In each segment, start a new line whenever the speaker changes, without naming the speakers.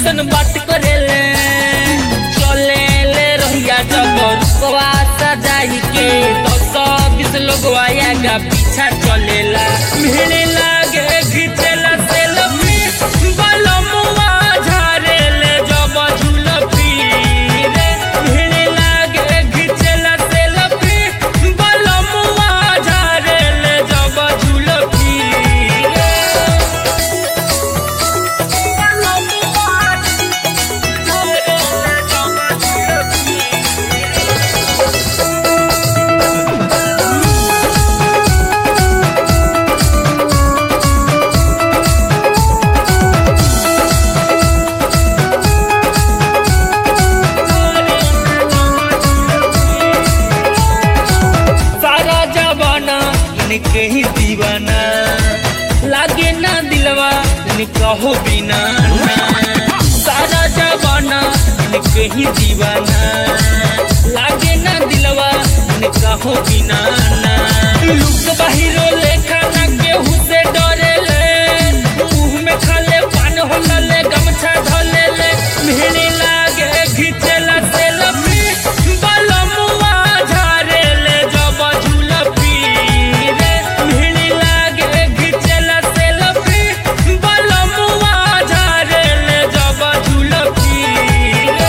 ऐसन बात करेले चले ले रहिया जब रुकवा सजाई के दस बीस लोग आया पीछा चलेला भिड़े लागे घिचेला सेल्फी बलमुआ झारेले जब झुलपी रे भिड़े लागे घिचेला सेल्फी बलमुआ झारेले जब झुलपी रे सारा जवाना इनके ही दीवाना लागे ना दिलवा निकहो बिना ना। सारा जवाना इनके ही दीवाना लागे ना दिलवा निकहो बिना ना लुक बाहिरो लेखा ना केहू से डरे ले मुंह में खाले पान होला ले गमछा धले ले भिड़ी लागे घिचेला सेल्फी बलमुआ झारेले जब झुलपी रे भिड़ी लागे घिचेला सेल्फी बलमुआ झारेले जब झुलपी रे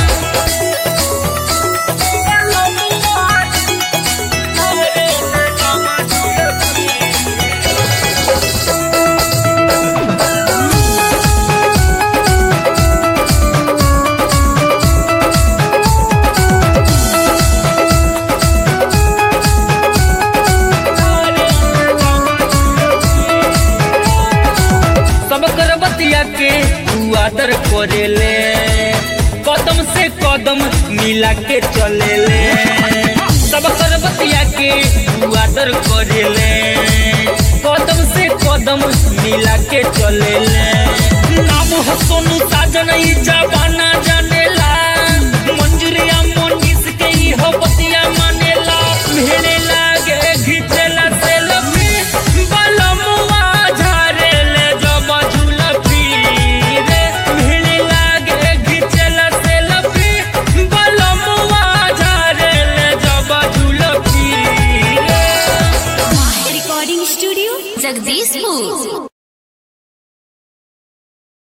सब कर बतिया के तू आदर करेले कदम से कदम मिला के चलेले सब कर बतिया के तू आदर करेले कदम से कदम मिला के चलेले नाम हो सोनू साजन ई जबाना जानेला मंजूरिया मोनिस के ई हो बतिया मानेला भेड़े लागे घिचेला सेल्फी बलमुआ झारेले जब झुलपी रे भेड़े लागे घिचेला सेल्फी बलमुआ झारेले जब झुलपी रे
रिकॉर्डिंग स्टूडियो जगदीशपुर